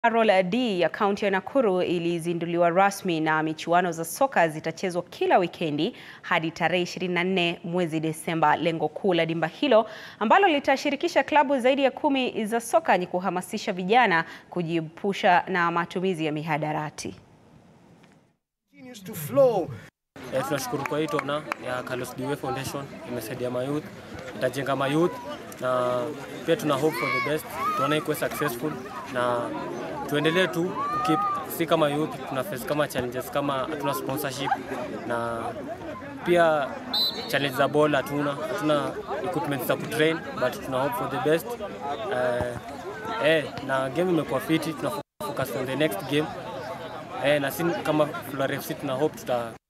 Carol D ya kaunti ya Nakuru ilizinduliwa rasmi na michuano za soka zitachezwa kila wikendi hadi tarehe 24 mwezi Desemba. Lengo kuu la dimba hilo ambalo litashirikisha klabu zaidi ya kumi za soka ni kuhamasisha vijana kujiepusha na matumizi ya mihadarati. Eh, tunashukuru kwa hii tona ya Carlos Dewey Foundation imesaidia mayouth, itajenga mayouth na pia tuna hope for the best, tuone ikuwe successful na tuendelee tu keep, si kama youth tuna face kama challenges kama hatuna sponsorship na pia challenge za ball hatuna, hatuna equipment za kutrain but tuna hope for the best eh, eh, na game imekuwa fiti, tuna focus on the next game eh, na si kama Flora FC tuna hope tuta